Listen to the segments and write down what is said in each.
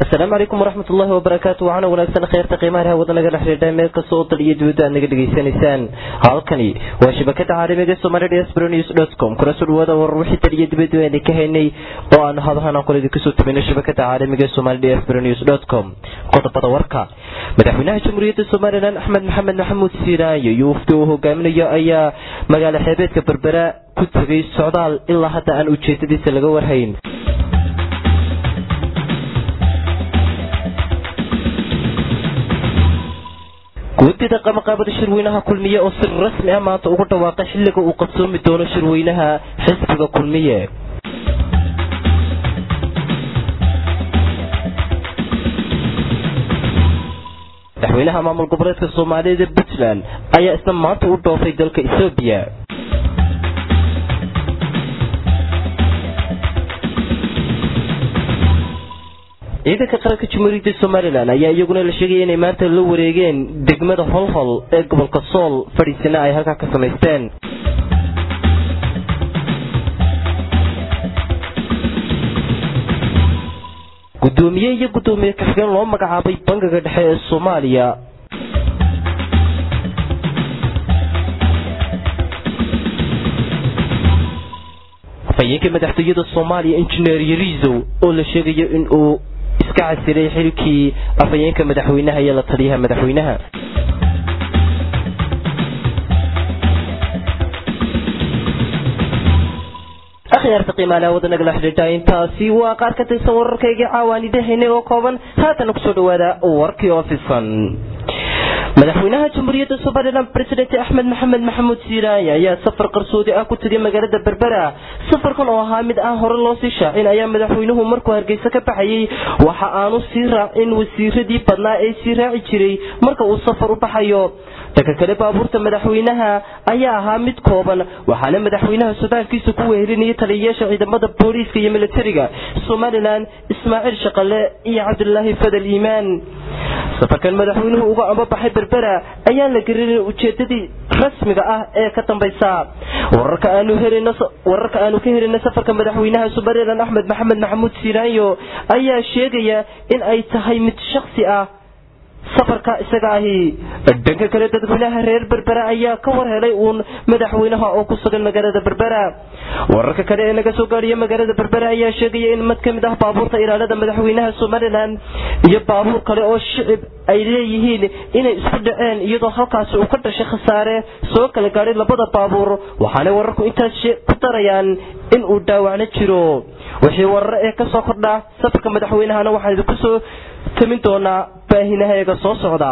asalaamu calaykum waraxmat ullaahi wabarakaatu waxaana wanaagsan kheyrta qiimaha reha wadanaga dhexdheedha meel kastoo dal iyo dibadda aad naga dhegaysanaysaan halkani waa shabakada caalamiga somali dsbro news dot com kuna soo dhawaada warar wixii dal iyo dibadda ayna ka haynay oo aan hadahan aqoon idinka soo tabinay shabakada caalamiga somali dsbro news dot com qodobada warka madaxweynaha jamhuuriyadda somalilan axmed maxamed maxamuud siiraayo iyo wafdi uu hogaaminayo ayaa magaalo xeebeedka berbera ku tegay socdaal ilaa hadda aan ujeedadiisa laga warhayn guddida qamaqaabada shirweynaha kulmiye oo si rasmi ah maanta ugu dhawaaqay xilliga uu qabsoomi doono shirweynaha xisbiga kulmiye madaxweynaha maamul goboleedka soomaaliyada puntland ayaa isna maanta u dhoofay dalka ethoobiya ciidanka qaranka jamhuuriyadda somalilan ayaa iyaguna la sheegaya inay maanta la wareegeen degmada holhol ee gobolka sool fadhiisina ay halkaa ka samaysteen gudoomiye iyo gudoomiye kaxigeen loo magacaabay bangiga dhexe ee soomaaliya afhayeenka madaxtooyada soomaaliya injineer yariisow oo la sheegayo in uu iska casiray xilkii afhayeenka madaxweynaha iyo la taliyaha madaxweynaha akhyaarta qiimaalaha wadanaga xidhiidha intaasi waa qaar ka tirsan wararkaygii caawaanidahaynay oo kooban haatana kusoo dhawaada warkii oo fisan madaxweynaha jamhuuriyadda somalilan president axmed maxamed maxamuud siiraanya ayaa safar qarsoodi ah ku tegay magaalada berbera safarkan oo ahaa mid aan hore loo sii shaacin ayaa madaxweynuhu markuu hargeysa ka baxayay waxa aanu sii raacin wasiiradii badnaa ee sii raaci jiray marka uu safar u baxayo dhanka kale baabuurta madaxweynaha ayaa ahaa mid kooban waxaana madaxweynaha sodaalkiisa ku wehelinayay taliyayaasha ciidamada booliiska iyo militariga somalilan ismaaciil shaqale iyo cabdulaahi fadal iimaan safarkan madaxweynuhu uga ambabaxay berbera ayaan la gelinin ujeedadii rasmiga ah ee ka dambaysa wararka aanu ka helina safarka madaxweynaha somalilan axmed maxamed maxamuud siiraanyo ayaa sheegaya in ay tahay mid shaksi ah safarka isaga ahi dhanka kale dadweynaha reer berbera ayaa ka war helay uun madaxweynaha oo ku sugan magaalada berbera wararka kale ee naga soo gaadhiya magaalada berbera ayaa sheegaya in mid ka mid ah baabuurta ilaalada madaxweynaha somalilan iyo baabuur kale oo shicib ay leeyihiin inay isku dhaceen iyadoo halkaasi uu ka dhashay khasaare soo kala gaadhay labada baabuur waxaanay wararku intaas ku darayaan in uu dhaawacno jiro wixii warare ee kasoo kordha safarka madaxweynahana waxaan idinku soo tamin doonaa baahinahayaga soo socda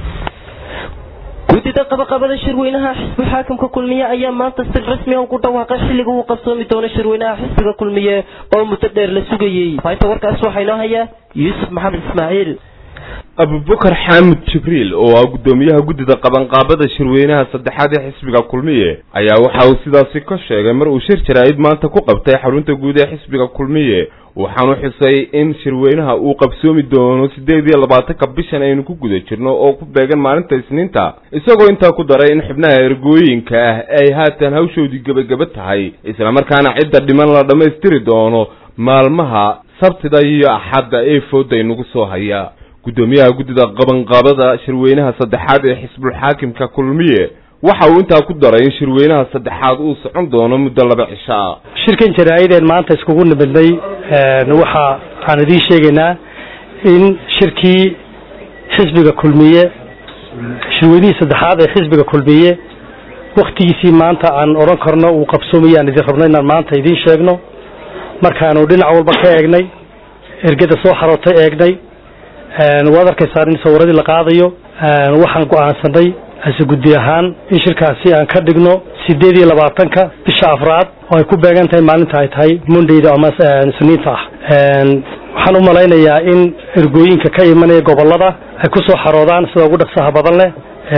guddida qabaqabada shirweynaha xisbi xaakimka kulmiye ayaa maanta si rasmi ah ugu dhawaaqay xilliga uu qabsoomi doono shirweynaha xisbiga kulmiye oo muddo dheer la sugayey fainta warkaas waxaa inoo haya yuusuf maxamed ismaaciil abubakar xaamud jibriil oo ah guddoomiyaha guddida qabanqaabada shirweynaha saddexaad ee xisbiga kulmiye ayaa waxa uu sidaasi ka sheegay mar uu shir jaraa'id maanta ku qabtay xarunta guud ee xisbiga kulmiye waxaanu xusay in shirweynaha uu qabsoomi doono siddeed iyo labaatanka bishan aynu ku guda jirno oo ku beegan maalinta isniinta isagoo intaa ku daray in xubnaha ergooyinka ah ay haatan hawshoodii gebageba tahay islamarkaana cidda dhiman la dhammaystiri doono maalmaha sabtida iyo axadda ee fooda inagu soo haya guddoomiyaha guddida qabanqaabada shirweynaha saddexaad ee xisbulxaakimka kulmiye waxa uu intaa ku daray in shirweynaha saddexaad uu socon doono muddo laba cisho ah shirkan jaraa'ideen maanta iskugu nimidnay waxa aan idiin sheegaynaa in shirkii xisbiga kulmiye shirweynihii saddexaad ee xisbiga kulmiye waktigiisii maanta aan odhan karno uu qabsoomayay aan idin rabno inaan maanta idiin sheegno markaanu dhinac walba ka eegnay ergada soo xarootay eegnay waad arkaysaan in sawiradii la qaadayo waxaan go-aansanay ase guddi ahaan in shirkaasi aan ka dhigno sideed iyo labaatanka bisha afraad oo ay ku beegan tahay maalinta ay tahay mondayda ama isniinta ah waxaan u malaynayaa in ergooyinka ka imanaya gobolada ay ku soo xaroodaan sida ugu dhaqsaha badan leh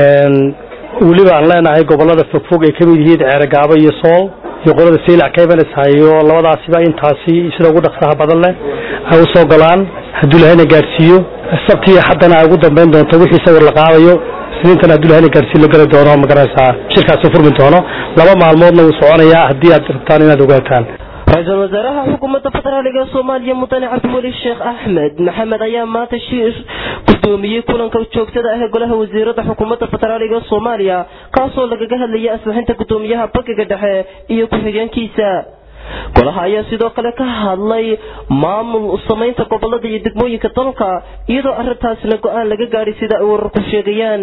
weliba aan leenahay gobolada fogfog ay kamid yihiin ceerogaabo iyo sool iyo qolada seylac ka imanaysa iyo labadaasiba intaasi sida ugu dhaqsaha badan leh ay usoo golaan hadduu lahayna gaadhsiiyo sabtiiyo haddana ay ugu dambayn doonto wixii sawir la qaadayo isniintan hadduu lahayna gaadhsiin la geli doono magaranaysaa shirkaasi furmi doono laba maalmoodna wuu soconayaa haddii aad rabtaan inaad ogaataan ra-iisul wasaaraha xukuumadda federaaliga soomaaliya mudane cabdiweli sheekh axmed maxamed ayaa maanta shir gudoomiyey kulanka joogtada ah ee golaha wasiirada xukuumadda federaaliga soomaaliya kaasoo lagaga hadlayay asbixinta gudoomiyaha bankiga dhexe iyo ku-xigeenkiisa golaha ayaa sidoo kale ka hadlay maamul samaynta gobolada iyo degmooyinka dalka iyadoo arintaasna go-aan laga gaadhay sida ay wararku sheegayaan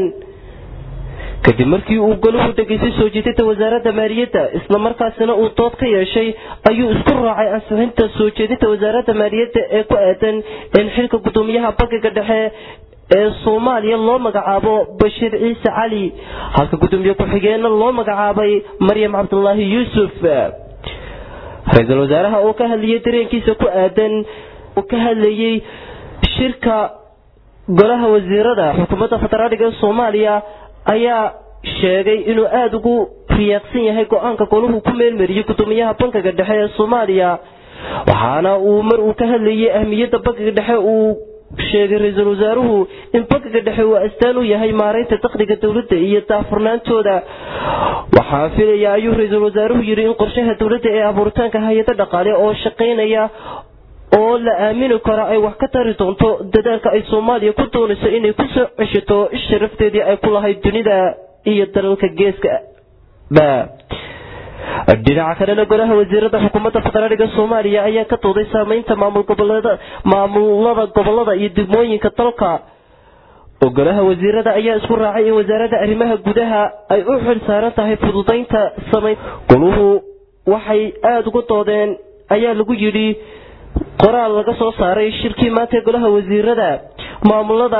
kadib markii uu golahu dhegaystay soo jeedinta wasaaradda maaliyadda islamarkaasina uu dood ka yeeshay ayuu isku raacay ansixinta soo jeedinta wasaaradda maaliyadda ee ku aadan in xilka gudoomiyaha bankiga dhexe ee soomaaliya loo magacaabo bashiir ciise cali halka gudoomiye ku-xigeenna loo magacaabay maryam cabdulaahi yuusuf ra-iisul wasaaraha oo ka hadlayay dareenkiisa ku aadan oo ka hadlayay shirka golaha wasiirada xukuumadda federaaliga ee soomaaliya ayaa sheegay inuu aada ugu riyaaqsan yahay go-aanka golahu ku meelmariyey gudoomiyaha bankiga dhexe ee soomaaliya waxaana uu mar uu ka hadlayay ahmiyadda bankiga dhexe uu sheegay ra-iisul wasaaruhu in bankiga dhexe uu astaan u yahay maaraynta dakhliga dowladda iyo daafurnaantooda waxaa filaya ayuu ra-iisul wasaaruhu yidhi in qorshaha dowladda ee abuuritaanka hay-ado dhaqaale oo shaqaynaya oo la aamini karo ay wax ka tari doonto dadaalka ay soomaaliya ku doonayso inay ku soo ceshato sharafteedii ay ku lahayd dunida iyo dalalka geeska ba dhinaca kalena golaha wasiirada xukuumadda federaaliga soomaaliya ayaa ka dooday saameynta maamul gobolada maamulada gobolada iyo degmooyinka dalka oo golaha wasiirada ayaa isku raacay in wasaaradda arrimaha gudaha ay u xil saaran tahay fududaynta samayn goluhu waxay aada uga doodeen ayaa lagu yidhi qoraal laga soo saaray shirkii maanta golaha wasiirada maamulada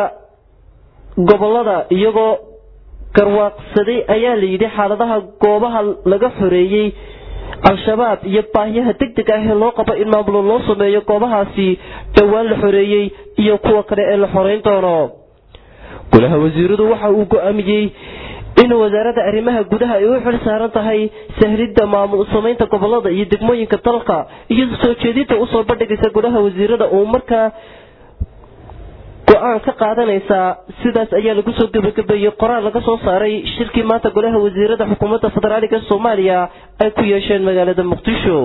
gobolada iyagoo garwaaqsaday ayaa la yidhi xaaladaha goobaha laga xoreeyey al-shabaab iyo baahiyaha deg deg ah ee loo qabo in maamulo loo sameeyo goobahaasi dhowaan la xoreeyey iyo kuwa kale ee la xoreyn doono golaha wasiiradu waxa uu go-aamiyey in wasaaradda arrimaha gudaha ay u xil saaran tahay sahlidda maamul samaynta gobolada iyo degmooyinka dalka iyo soo jeedinta usoo bandhigaysa golaha wasiirada uu markaa go-aan ka qaadanaysaa sidaas ayaa lagu soo gebagabeeyey qoraal laga soo saaray shirkii maanta golaha wasiirada xukuumadda federaaliga soomaaliya ay ku yeesheen magaalada muqdisho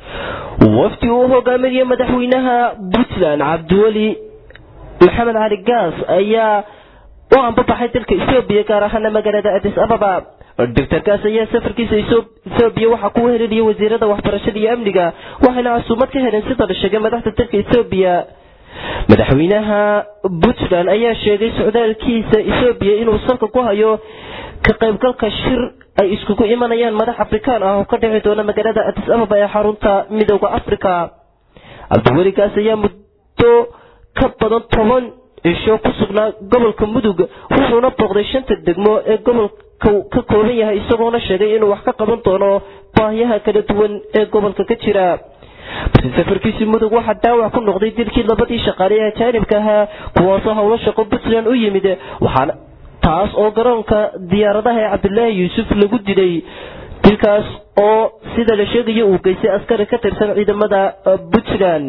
wafdi uu hogaaminaya madaxweynaha puntland cabdiweli maxamed cali gaas ayaa u anbabaxay dalka ethoobiya gaar ahaana magaalada adis ababa doctor gaas ayaa safarkiisa ethoobiya waxaa ku helinaya wasiirada waxbarashada iyo amniga waxayna casuumad ka heleen sida la sheegay madaxda dalka ethoobiya madaxweynaha puntland ayaa sheegay socdaalkiisa ethoobiya inuu salka ku hayo ka qaybgalka shir ay iskugu imanayaan madax afrikaan ah oo ka dhici doona magaalada adis ababa ee xarunta midooda africa cabdiweli gaas ayaa muddo ka badan toban cisho ku sugnaa gobolka mudug wuxuuna booqday shanta degmo ee gobolka ka kooban yahay isagoona sheegay inuu wax ka qaban doono baahiyaha kala duwan ee gobolka ka jira balse safarkiisii mudug waxaa dhaawac ku noqday dilkii labadii shaqaale ee ajaanibka ahaa kuwaasoo howlo shaqo puntland u yimid waxaana taas oo garoonka diyaaradaha ee cabdilaahi yuusuf lagu dilay dilkaas oo sida la sheegayo uu geystay askari ka tirsan ciidamada puntland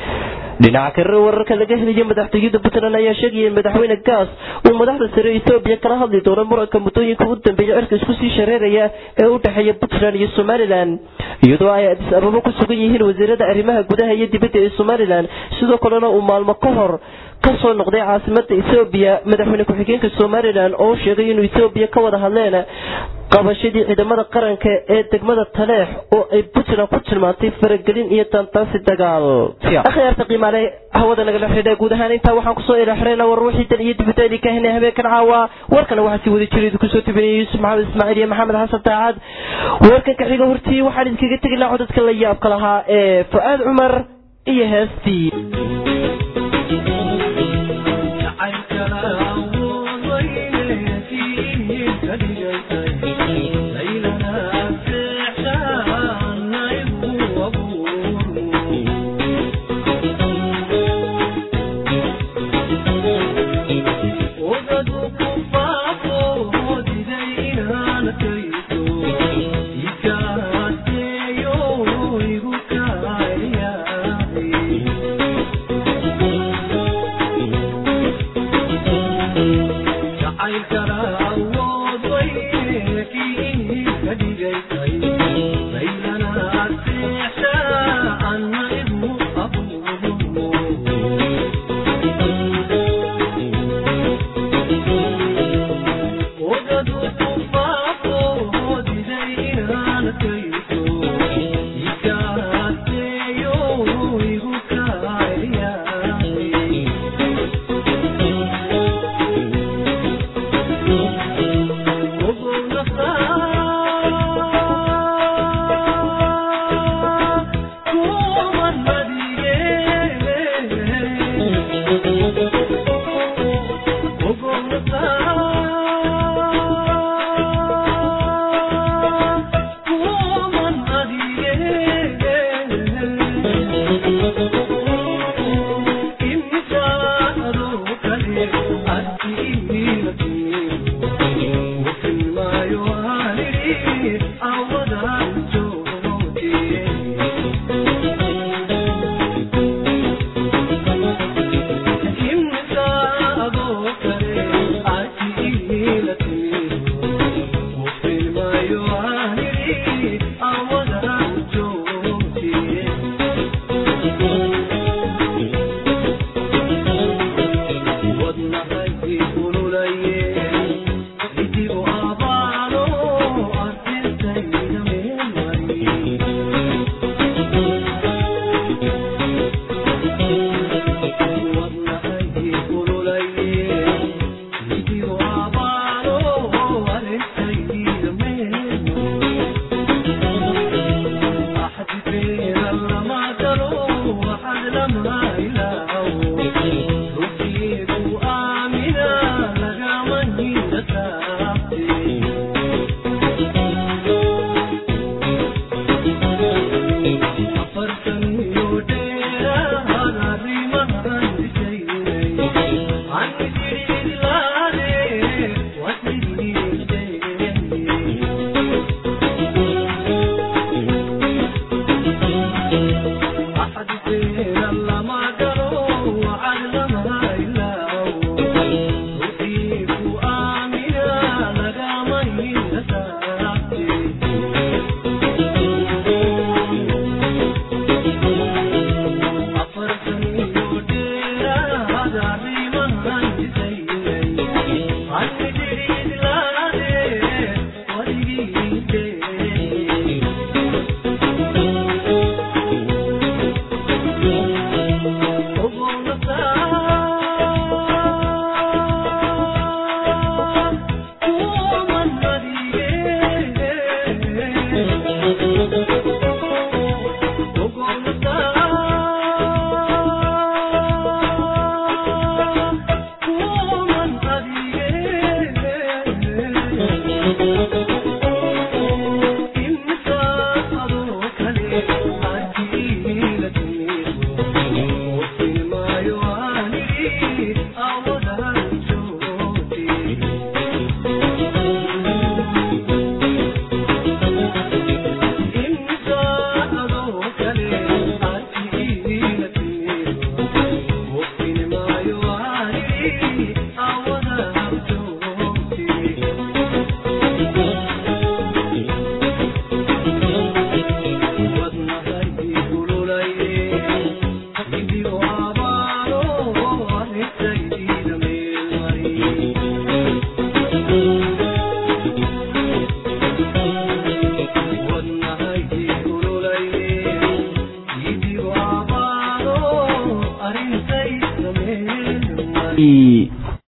dhinaca kale wararka laga helaya madaxtooyada puntland ayaa sheegaya in madaxweyne gaas uu madaxda sare ethoobiya kala hadli doono muranka muddooyinka u dambeeya cirka isku sii shareeraya ee u dhexeeya puntland iyo somalilan iyadoo ay adis ababa ku sugan yihiin wasiirada arrimaha gudaha iyo dibadda ee somalilan sidoo kalena uu maalmo ka hor kasoo noqday caasimada ethoobiya madaxweyne ku-xigeenka somalilan oo sheegay inuu ethoobiya ka wada hadleen qabashadii ciidamada qaranka ee degmada taleex oo ay puntland ku tilmaantay faragelin iyo daantaansi dagaal akhyaarta qiimaale hawada nagala xidha guud ahaan intaa waxaan kusoo ilaxrayna war wixii dan iyo dibitaadii ka henay habeenkan caawa warkana waxaa sii wada jiray kusoo tibinaya yuusuf maxamed ismaaciil iyo maxamed xasan daacad warkan ka xiga hortii waxaan idinkaga tegi lahaa codadka la yaabka lahaa ee fu'aad cumar iyo heestii Thank you.